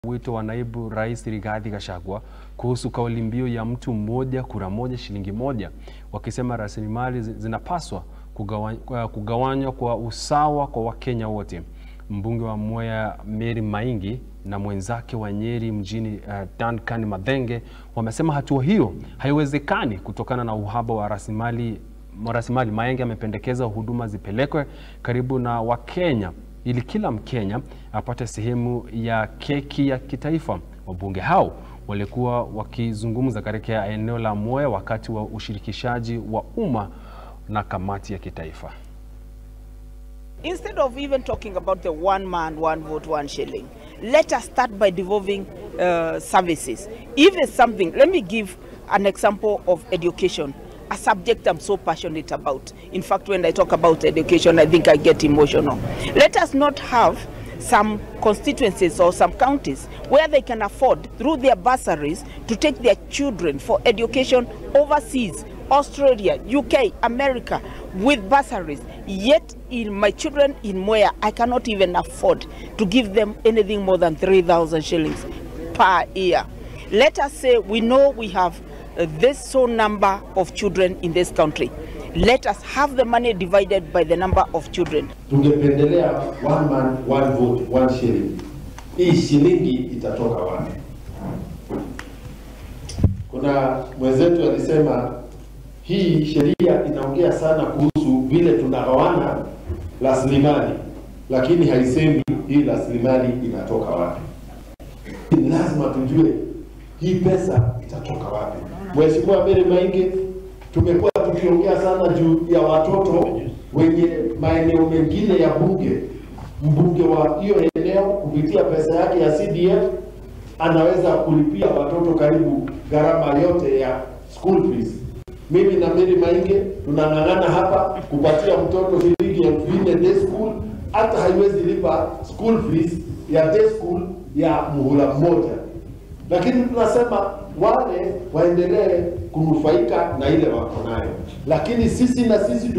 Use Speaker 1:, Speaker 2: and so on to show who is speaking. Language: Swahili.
Speaker 1: wito wa naibu rais Rigathi Gachagua kuhusu kauli mbiu ya mtu mmoja kura moja shilingi moja, wakisema rasilimali zi- zinapaswa kugawa- kugawanywa kwa usawa kwa Wakenya wote. Mbunge wa Mwea Mary Maingi na mwenzake wa Nyeri mjini uh, Duncan Mathenge wamesema hatua hiyo haiwezekani kutokana na uhaba wa rasilimali rasilimali. Maenge amependekeza huduma zipelekwe karibu na Wakenya ili kila Mkenya apate sehemu ya keki ya kitaifa. Wabunge hao walikuwa wakizungumza katika eneo la Mwea wakati wa ushirikishaji wa umma na kamati ya kitaifa.
Speaker 2: Instead of even talking about the one man, one vote, one shilling, let us start by devolving uh, services. If it's something, let me give an example of education, a subject I'm so passionate about. In fact, when I talk about education, I think I get emotional. Let us not have some constituencies or some counties where they can afford, through their bursaries, to take their children for education overseas Australia, UK, America with bursaries. Yet, in my children in Moya, I cannot even afford to give them anything more than 3,000 shillings per year. Let us say we know we have uh, this so number of children in this country. Let us have the money divided by the number of children.
Speaker 3: tungependelea one man one vote one shilling. Hii shilingi itatoka wapi? Kuna mwenzetu alisema hii sheria inaongea sana kuhusu vile tunagawana rasilimali, lakini haisemi hii rasilimali inatoka wapi. Ni lazima tujue hii pesa itatoka wapi. Mheshimiwa Mary Maingi, tumekuwa tukiongea sana juu ya watoto wenye maeneo mengine ya bunge. Mbunge wa hiyo eneo kupitia pesa yake ya CDF anaweza kulipia watoto karibu gharama yote ya school fees. Mimi na Mary Maingi tunang'ang'ana hapa kupatia mtoto shilingi elfu nne day school, hata haiwezi lipa school fees ya day school ya muhula mmoja lakini tunasema wale waendelee kunufaika na ile wako nayo, lakini sisi na sisi